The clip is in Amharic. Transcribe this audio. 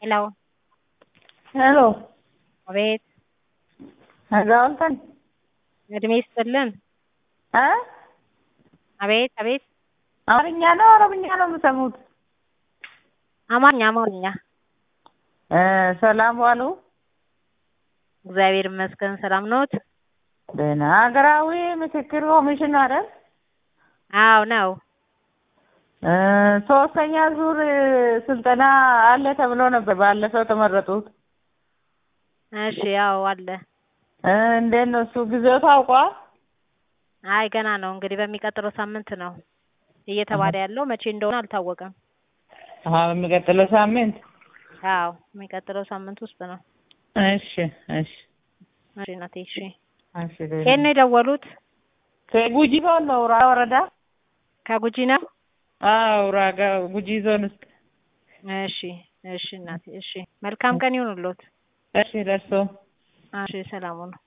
ሄሎ ሄሎ አቤት አዛውንተን እድሜ ይስጥልን እ አቤት አቤት አማርኛ ነው ኦሮምኛ ነው የምሰሙት? አማርኛ አማርኛ እ ሰላም ዋሉ? እግዚአብሔር ይመስገን ሰላም ኖት? ደህና ሀገራዊ ምክክር ኮሚሽን አይደል? አዎ ነው እ ሶስተኛ ዙር ስልጠና አለ ተብሎ ነበር ባለፈው የተመረጡት። እሺ ያው አለ እ እንዴት ነው እሱ ጊዜው ታውቋል? አይ ገና ነው እንግዲህ በሚቀጥለው ሳምንት ነው እየተባለ ያለው መቼ እንደሆነ አልታወቀም። አሀ በሚቀጥለው ሳምንት አዎ የሚቀጥለው ሳምንት ውስጥ ነው። እሺ እሺ እሺ እናቴ እሺ እሺ ከየት ነው የደወሉት? ከጉጂ ዞን ነው ራ ወረዳ ከጉጂ ነው? አዎ ራጋ ጉጂ ዞን ውስጥ እሺ እሺ እናቴ እሺ መልካም ቀን ይሁንልዎት። እሺ ለእርስዎ እሺ ሰላም ሁኑ።